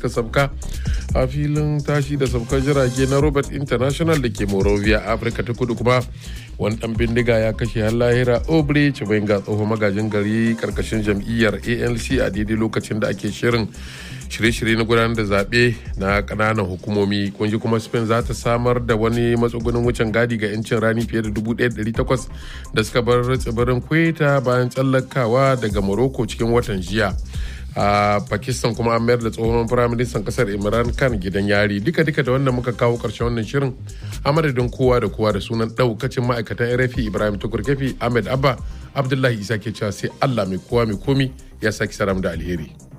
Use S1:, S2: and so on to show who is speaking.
S1: suka sabka a filin tashi da sabkar jirage na robert international da ke morovia afirka ta kudu kuma wani dan bindiga ya kashe har lahira obre cibenga tsohon magajin gari karkashin jam'iyyar anc a daidai lokacin da ake shirin shirye-shirye na gudanar da zaɓe na ƙananan hukumomi kunji kuma spain za ta samar da wani matsugunin wucin gadi ga 'yancin rani fiye da 1,800 da suka bar tsibirin kweta bayan tsallakawa daga morocco cikin watan jiya a pakistan kuma an mayar da tsohon firaministan kasar imran khan gidan yari duka duka da wannan muka kawo karshen wannan shirin a madadin kowa da kowa da sunan daukacin ma'aikatan rfi ibrahim tukurkefi ahmed abba abdullahi isa ke cewa sai allah mai kowa mai komi ya saki saram da alheri